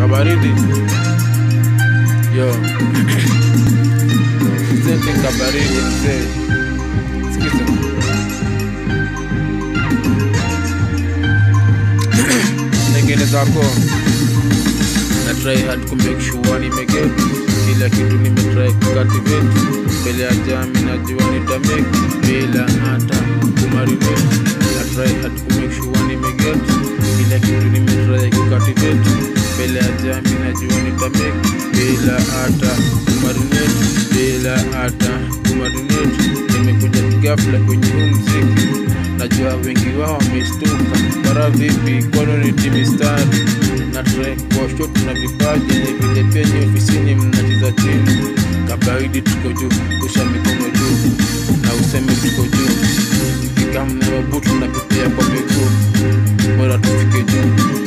kabaridi yo sente kabaridi mzee sikiza nengine zako na try hard ku make sure nimeget kila kitu nimetry kucultivate mbele ya jami najua nitamake bila hata kumarinate na try hard ku make sure nimeget kila kitu nimetry kucultivate mbele ya jami najua nitamake bila hata kumarinate bila hata kumarinate nimekuja ghafla kwenye huu mziki najua wengi wao wamestuka bara vipi kwani mistari na track kwa shot na vipaji ni vile penye ofisini mnacheza chini kabaidi tuko juu kusha mikono juu na useme tuko juu kikam na mabutu na pepea kwa miguu bora tufike juu